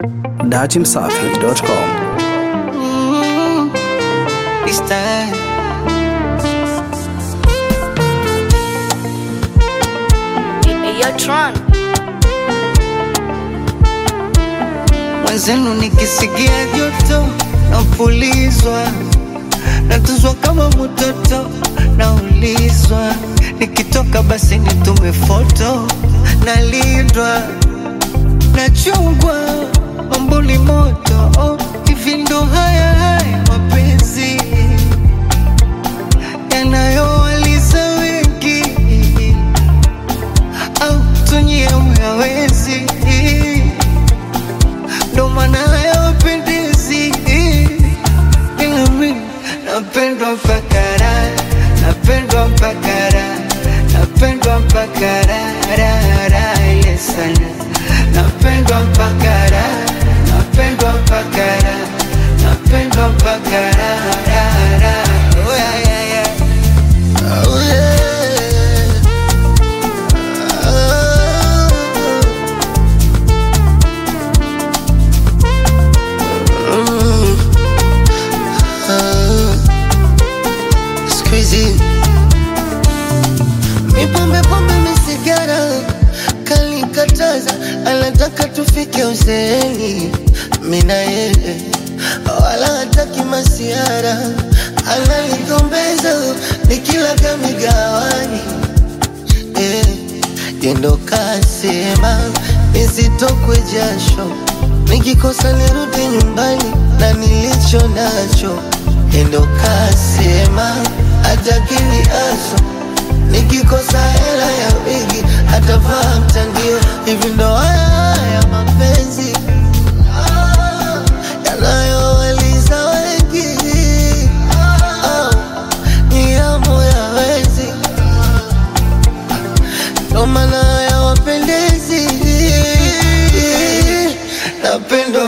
datimsafi.com. This time. Hey, yo, Tron. Mwenzenu nikisikia joto napulizwa, natuzwa kama mtoto, naulizwa nikitoka basi nitume foto, nalindwa nachungwa, mambo ni moto oh, hivi ndo haya haya mapenzi yanayowaliza wengi au tunyie uyawezi ndo maana hayawapendezi ila mi napendwa mpaka raha napendwa mpaka raha napendwa mpaka raha raha raha ile sana napendwa mpaka raha napendwa mpaka raha napendwa mpaka raha raha raha oh, yeah, yeah, yeah. Oh, yeah. Squeezy Mipombe pombe misigara kalikataza, anataka tufike uzeeni, mina yeye wala hataki masiara, ananigombeza nikilaga migawani eh, yendo kasema nisitokwe jasho, nikikosa nirudi nyumbani na nilicho nacho. Yendo kasema atakini aso, nikikosa hela ya wigi atavaa mtandio. Hivi ndo haya haya mapenzi ah, yanayowaliza wengi ah, ni yamu ya wezi ndo maana hayawapendezi. Napendwa